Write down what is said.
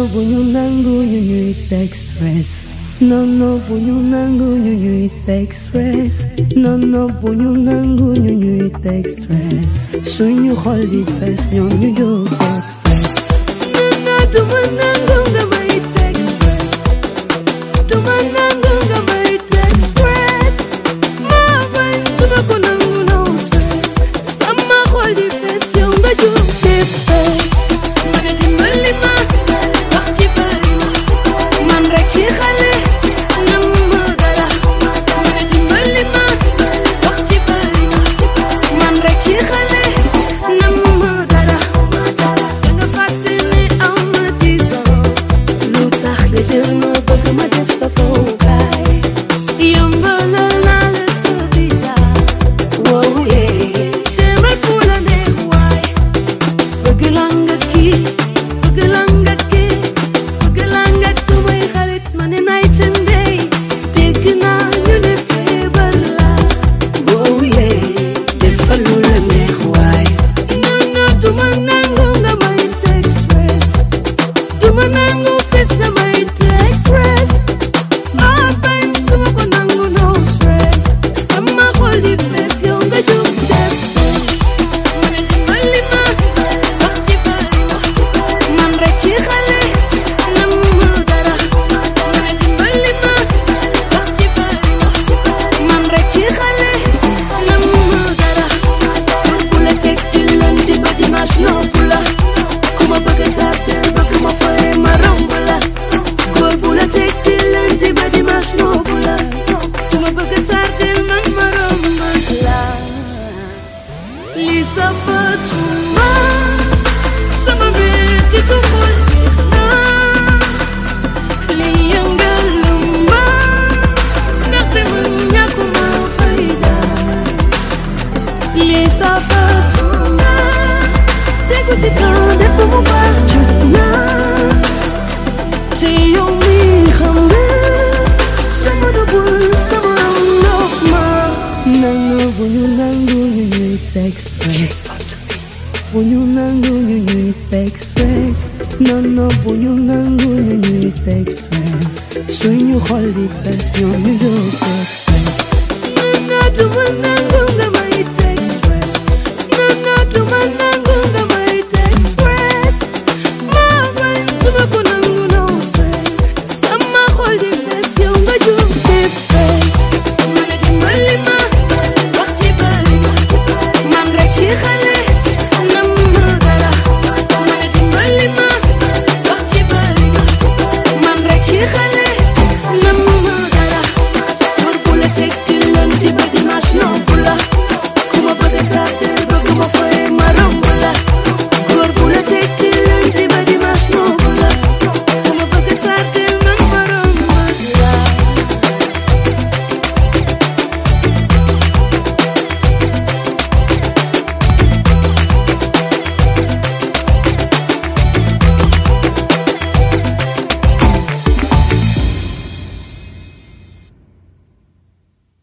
bu ñu nangu ñu ñuy teg stress non non bu ñu nangu ñu ñuy teg stress non non bu ñu nangu ñu ñuy teg stress suñu xol di fees ñoom ñu jóg teg fees non non du ma nangu nga may teg stress du ma nangu nga may teg stress maa bañ du ma ko nangu no stress sama xol di fees yow nga jóg teg fees ma ne dimbali ma wax ci bëri man rek ci xale nam ma dara ma ne dimbali ma wax ci bëri man rek ci xale nam ma dara da nga fàtte ne aw ma dix ans lu tax nga jël ma bëgg ma def sa fowukaay yombalal naa la sa visa wow yeah demal fu la neex waay bëgg laa nga kii bëgg laa nga kii bëgg laa nga samay xarit ma ne nay cëndey dégg naa ñu ne feebar la wow yeah defal lu la neex waay non non du ma nangu nga may teg stress du ma nangu fes nga may teg stress maa bañ du ma ko nangu no stress sama xol di fees yow nga jóg def fees ma ne dimbali ma wax ci bëri man rek ci xale nam ma dara ma ne dimbali ma wax ci bëri man rek ci xale nam ma dara pour bu la teg di lundi ba dimanche noppu la ku ma bëgg sartel bëgg ma fay ma romb la góor bu la teg di lundi ba dimanche noppu la ku ma bëgg sartel man ma romb la li safatuma sama mbir ci tuxul li yëngaluma ndaxte man ñàkkuma fayda li safatuma tegu ci temps def ba mu baax jot na te yow mi xam nga sama dugul sama ndox ma nangu bu ñu nangu ñu ñuy teg stress bu ñu nangu ñu ñuy teg stress non non bu ñu nangu ñu ñuy teg stress suñu xol di fees ñoom ñu jóg teg fees non non du ma nangu nga may teg stress non non du ma nangu nga may teg stress maa bañ du ma ko nangu no stress sama xol di fees yow nga jóg teg fees ma ne dimbali ma wax ci bëri man rek ci xale nam ma dara ma ne dimbali ma wax ci bëri man rek ci xale